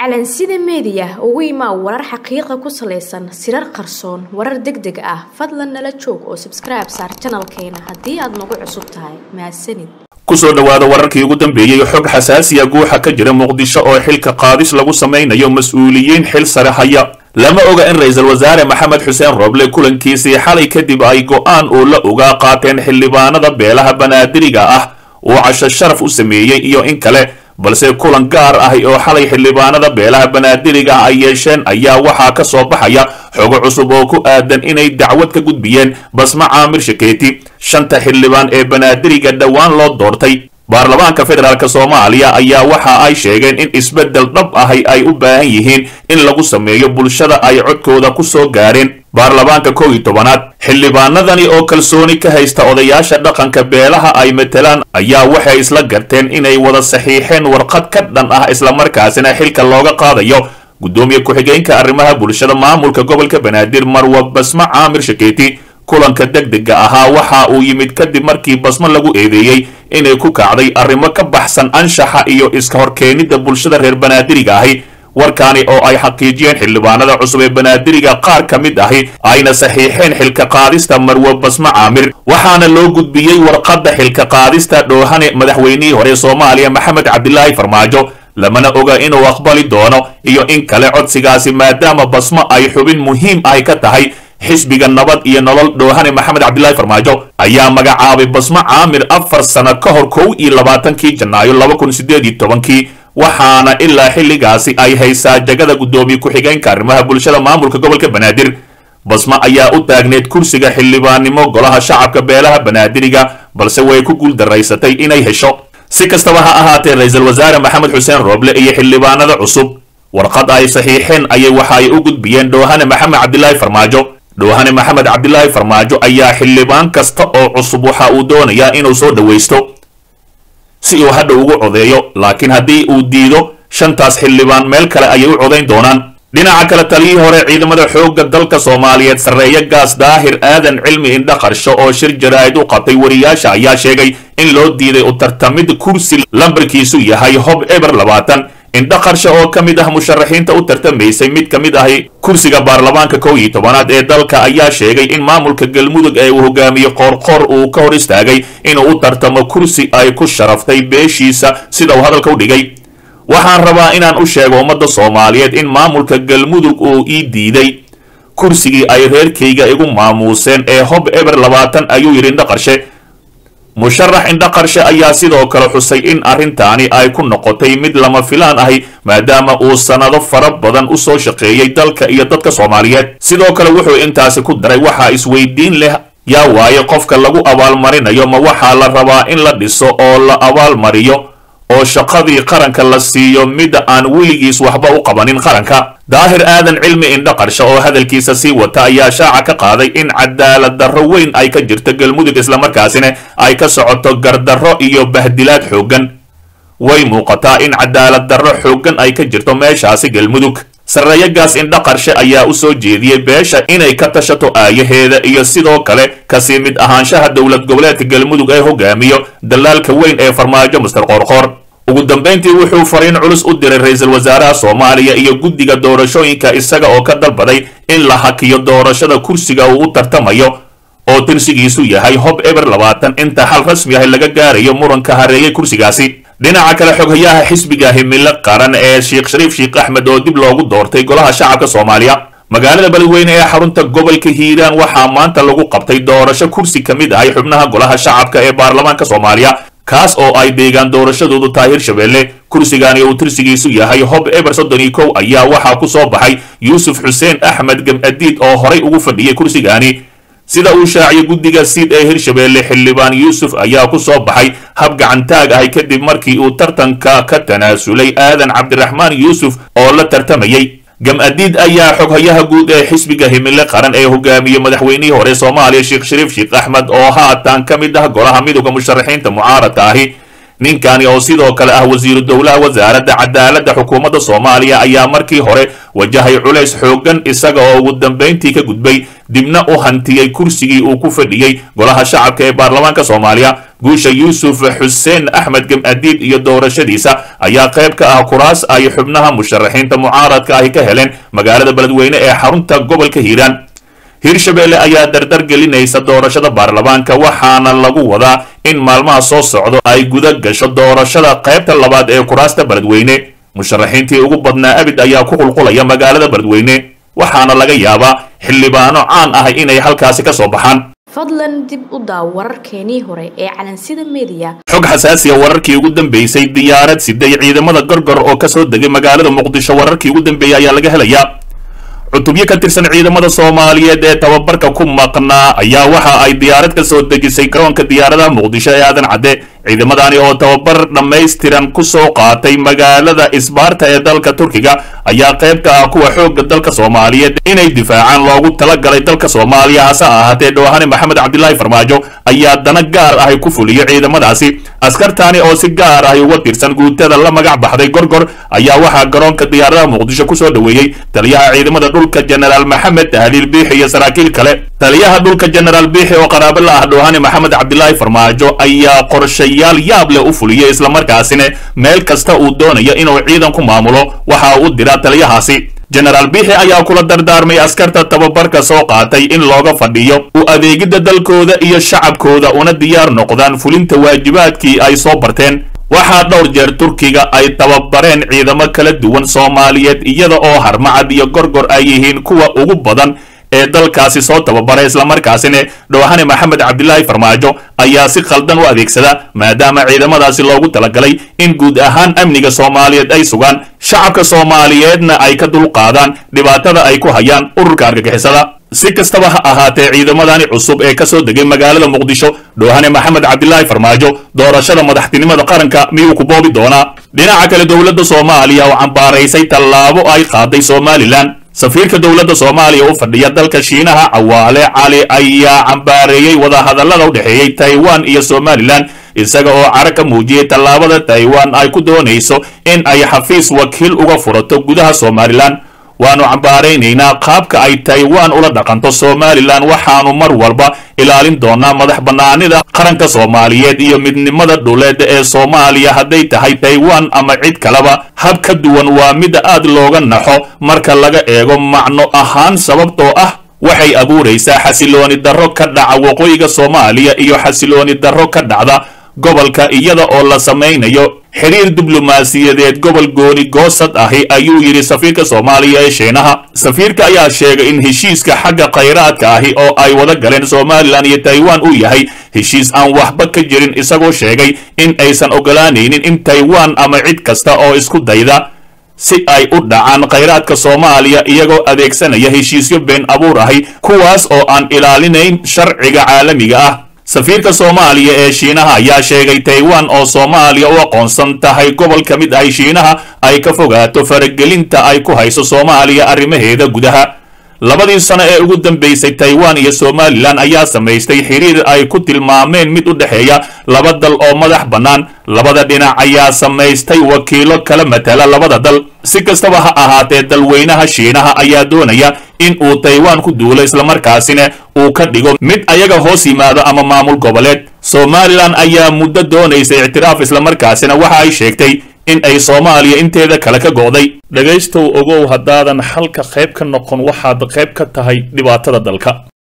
calansida meediya ugu imaa warar xaqiiqa ku salaysan sirar qarsoon warar deg deg ah fadlan nala joog oo sabskribe saar janalkeena haddii aad nagu cusub tahay mahadsanid kusoo dhowaada wararkii ugu dambeeyey xog xasaasiya guuxa ka jira muqdisho oo xilka qaadis lagu samaynayo mas-uuliyiin xil sare haya lama oga in ra-iisul wasaare maxamed xuseen roble kulankiisii xalay kadib ay go-aan uu la ogaa qaateen xildhibaanada beelaha banaadiriga ah uu casho sharaf u sameeyey iyo in kale balse kulan gaar ah oo xalay xildhibaanada beelaha banaadiriga ay yeesheen ayaa waxaa ka soo baxaya xogo cusub oo ku aadan inay dacwad ka gudbiyeen basma caamir shakeeti shanta xildhibaan ee banaadiriga dhowaan loo doortay baarlamaanka federaalk soomaaliya ayaa waxa ay sheegeen in isbeddel dhab ahi ay u baahan yihiin in lagu sameeyo bulshada ay codkooda ku soo gaareen baarlamaanka kow iyo tobanaad xildhibaanadani oo kalsooni ka haysta odayaasha dhaqanka beelaha ay matelaan ayaa waxay isla garteen inay wada saxiixeen warqad ka dhan ah islamarkaasina xilka looga qaadayo guddoomiye ku-xigeenka arrimaha bulshada maamulka gobolka banaadir marwa basma caamir shakeeti kulanka deg dega ahaa waxa uu yimid kadib markii basmo lagu eedeeyey inay ku kacday arrimo ka baxsan anshaxa iyo iska horkeenidda bulshada reer banaadiriga ahi warkaani oo ay xaqiijiyeen xildhibaanada cusub ee banaadiriga qaar ka mid ahi ayna saxiixeen xilka qaadista marwe basmo caamir waxaana loo gudbiyey warqadda xilka qaadista dhoohane madaxweynihii hore soomaaliya maxamed cabdilaahi farmaajo lamana oga inuu aqbali doono iyo in kale codsigaasi maadaama basmo ay xubin muhiim ahi ka tahay xisbiga nabad iyo nolol dhoohane maxamed cabdilaahi farmaajo ayaa magacaabay basmo caamir afar sano ka hor kow iyo labaatankii janaayo laba kun sideed iyo tobankii waxaana ilaa xilligaasi ay haysaa jagada guddoomiye ku-xigeenka arrimaha bulshada maamulka gobolka banaadir basmo ayaa u taagneed kursiga xildhibaannimo golaha shacabka beelaha banaadiriga balse way ku guuldaraysatay inay hesho si kastaba ha ahaatee ra-iisul wasaare maxamed xuseen rooble iyo xildhibaanada cusub warqad ay saxiixeen ayay waxa ay u gudbiyeen dhoohane maxamed cabdilaahi farmaajo dhoohane maxamed cabdilaahi farmaajo ayaa xildhibaan kasta oo cusub waxa uu doonayaa inuu soo dhowaysto si uu hadha ugu codeeyo laakiin haddii uu diido shantaas xildhibaan meel kale ayay u codayn doonaan dhinaca kale taliyii hore ciidamada xoogga dalka soomaaliyeed sarreeyo gaas daahir aadan cilmi indha qarsho oo shir jaraa'id u qabtay wariyaasha ayaa sheegay in loo diiday u tartamid kursi lambarkiisu yahay hob eber labaatan indha qarsho oo ka mid ah musharaxiinta u tartamaysay mid ka mid ahi kursiga baarlamaanka kow iyo tobanaad ee dalka ayaa sheegay in maamulka galmudug ee uu hogaamiye qoorqoor uu ka hor istaagay inuu u tartamo kursi ay ku sharaftay beeshiisa sida uu hadalka u dhigay waxaan rabaa inaan u sheego ummadda soomaaliyeed in maamulka galmudug uu ii diiday kursigii ay reerkayga igu maamuuseen ee hob eber labaatan ayuu yidhi indha qarshe musharax indha qarshe ayaa sidoo kale xusay in arrintaani ay ku noqotay mid lama filaan ahi maadaama uu sannado fara badan u soo shaqeeyey dalka iyo dadka soomaaliyeed sidoo kale wuxuu intaasi ku daray waxaa isweydiin leh yaa waaye qofka lagu abaalmarinayo ma waxaa la rabaa in la dhiso oo la abaalmariyo oo shaqadii qaranka la siiyo mida aan weligiis waxba u qabanin qaranka daahir aadan cilmi indha qarsho oo hadalkiisa sii wata ayaa shaaca ka qaaday in cadaalad darro weyn ay ka jirto galmudug islamarkaasina ay ka socoto gardarro iyo bahdilaad xooggan way muuqataa in cadaalad darro xooggan ay ka jirto meeshaasi galmudug sarreeyagaas indha qarshe ayaa u soo jeediyey beesha inay ka tashato aayaheeda iyo sidoo kale kasii mid ahaanshaha dowlad goboleedka galmudug ee hogaamiyo dalaalka weyn ee farmaajo master qoorqoor ugu dambayntii wuxuu fariin culus u diray ra-iisul wasaaraha soomaaliya iyo guddiga doorashooyinka isaga oo ka dalbaday in la hakiyo doorashada kursiga uu u tartamayo oo tirsigiisu yahay hob eber labaatan inta xal rasmi ah laga gaarayo muranka hareeyay kursigaasi dhinaca kale xoghayaha xisbiga himilo qaran ee sheekh shariif sheekh axmed oo dib loogu doortay golaha shacabka soomaaliya magaalada beledweyne ee xarunta gobolka hiiraan waxaa maanta lagu qabtay doorasho kursi ka mid ahay xubnaha golaha shacabka ee baarlamaanka soomaaliya kaas oo ay deegaan doorashadoodu tahay hirshabeelle kursigani uu tirsigiisu yahay hob eber soddon iyo kow ayaa waxaa ku soo baxay yuusuf xuseen axmed gemadiid oo horay ugu fadhiyay kursigani sida uu shaaciyay guddiga siid ee hirshabeelle xildhibaan yuusuf ayaa ku soo baxay hab gacantaag ahay kadib markii uu tartanka ka tanaasulay aadan cabdiraxmaan yuusuf oo la tartamayey gam-adiid ayaa xoghayaha guud ee xisbiga himile qaran ee hogaamiye madaxweynihii hore soomaaliya sheekh shariif sheekh axmed oo haatan ka mid ah golaha midooda musharaxiinta mucaaradka ahi ninkani oo sidoo kale ah wasiiru dowlaha wasaaradda cadaaladda xukuumadda soomaaliya ayaa markii hore wajahay culays xooggan isaga oo ugu dambayntii ka gudbay dibna u hantiyey kursigii uu ku fadhiyey golaha shacabka ee baarlamaanka soomaaliya guusha yuusuf xuseen axmed gamadiid iyo doorashadiisa ayaa qayb ka ah kuraas ay xubnaha musharaxiinta mucaaradka ahi ka heleen magaalada beledweyne ee xarunta gobolka hiiraan hirshabelle ayaa dardar gelinaysa doorashada baarlamaanka waxaana lagu wadaa in maalmaha soo socdo ay guda gasho doorashada qaybta labaad ee kuraasta beledweyne musharaxiintii ugu badnaa abid ayaa ku qulqulaya magaalada beledweyne waxaana laga yaabaa xildhibaano caan ah inay halkaasi ka soo baxaan fadlan dib u daaw wararkeenii hore ee calansida meediya xog xasaasiya wararkii ugu dambeysay diyaarad siday ciidamada gorgor oo kasoo degay magaalada muqdisho wararkii ugu dambeeyey ayaa laga helayaa cutubyo ka tirsan ciidamada soomaaliyeed ee tababarka ku maqnaa ayaa waxa ay diyaarad ka soo dejisay garoonka diyaaradaha muqdisho ee aadan cadde ciidamadani oo tababar dhammaystiran ku soo qaatay magaalada isbaarta ee dalka turkiga ayaa qayb ka ah kuwa xoogga dalka soomaaliyeed inay difaacaan loogu talagalay dalka soomaaliya hase ahaatee dhowhane maxamed cabdilaahi farmaajo ayaa dana gaar ahi ku fuliyo ciidamadaasi askartani oo si gaar ahi uga tirsan guutada la magac baxday gorgor ayaa waxaa garoonka diyaaradaha muqdisho kusoo dhoweeyey taliyaha ciidamada dhulka jenaraal maxamed tahliil biixi iyo saraakiil kale taliyaha dhulka jenaraal biixi oo qaraabo la ah dhowhane maxamed cabdilaahi farmaajo ayaa qorshayaal yaab leh u fuliyey islamarkaasina meel kasta uu doonayo inuu ciidan ku maamulo waxa uu diraa taliyahaasi jenaraal biixi ayaa kula dardaarmay askarta tababarka soo qaatay in looga fadhiyo u adeegidda dalkooda iyo shacabkooda una diyaar noqdaan fulinta waajibaadkii ay soo barteen waxaa dhowr jeer turkiga ay tababareen ciidamo kala duwan soomaaliyeed iyada oo harmacad iyo gorgor ay yihiin kuwa ugu badan ee dalkaasi soo tababaray islamarkaasina dhowhane maxamed cabdilaahi farmaajo ayaa si khaldan u adeegsada maadaama ciidamadaasi loogu talagalay in guud ahaan amniga soomaaliyeed ay sugaan shacabka soomaaliyeedna ay ka dulqaadaan dhibaatada ay ku hayaan ururka argagixisada si kastaba ha ahaatee ciidamadani cusub ee kasoo degay magaalada muqdisho dhowhane maxamed cabdilaahi farmaajo doorashada madaxtinimada qaranka miyuu ku boobi doonaa dhinaca kale dowladda soomaaliya oo cambaaraysay tallaabo ay qaaday somalilan safiirka dowladda soomaaliya u fadhiya dalka shiinaha cawaale cali ayaa cambaareeyey wadahadallada u dhexeeyey taiwan iyo somalilan isaga oo cara ka muujiyey tallaabada taiwan ay ku doonayso in ay xafiis wakiil uga furato gudaha somalilan waannu cambaaraynaynaa qaabka ay taiwan ula dhaqanto somalilan waxaannu mar walba ilaalin doonaa madax bannaanida qaranka soomaaliyeed iyo midnimada dhuleed ee soomaaliya hadday tahay taiwan ama cid kaleba hab ka duwan waa mid aad looga naxo marka laga eego macno ahaan sababtoo ah waxay abuuraysaa xasilooni darro ka dhaca waqooyiga soomaaliya iyo xasilooni darro ka dhacda gobolka iyada oo la samaynayo xiriir diblomaasiyadeed gobol gooni goosad ahi ayuu yidhi safiirka soomaaliya ee shiinaha safiirka ayaa sheegay in heshiiska xagga khayraadka ahi oo ay wada galeen somalilan iyo taiwan uu yahay heshiis aan waxba ka jirin isagoo sheegay in aysan ogolaanaynin in taiwan ama cid kasta oo isku dayda si ay u dhacaan khayraadka soomaaliya iyagoo adeegsanaya heshiisyo been abuur ahi kuwaas oo aan ilaalinayn sharciga caalamiga ah safiirka soomaaliya ee shiinaha ayaa sheegay taiwan oo soomaaliya u aqoonsan tahay gobol ka mid ahi shiinaha ay ka fogaato faragelinta ay ku hayso soomaaliya arrimaheeda gudaha labadii sano ee ugu dambaysay taiwan iyo somalilan ayaa samaystay xiriir ay ku tilmaameen mid u dhexeeya laba dal oo madax bannaan labada dhinac ayaa samaystay wakiilo kala matala labada dal si kastaba ha ahaatee dalweynaha shiinaha ayaa doonaya in uu taiwan ku duulo islamarkaasina uu ka dhigo mid ayaga hoos yimaado ama maamul goboleed somalilan ayaa muddo doonaysa ictiraaf islamarkaasina waxa ay sheegtay in ay soomaaliya inteeda kale ka go'day dhegaystow ogow haddaadan xalka qayb ka noqon waxaad qayb ka tahay dhibaatada dalka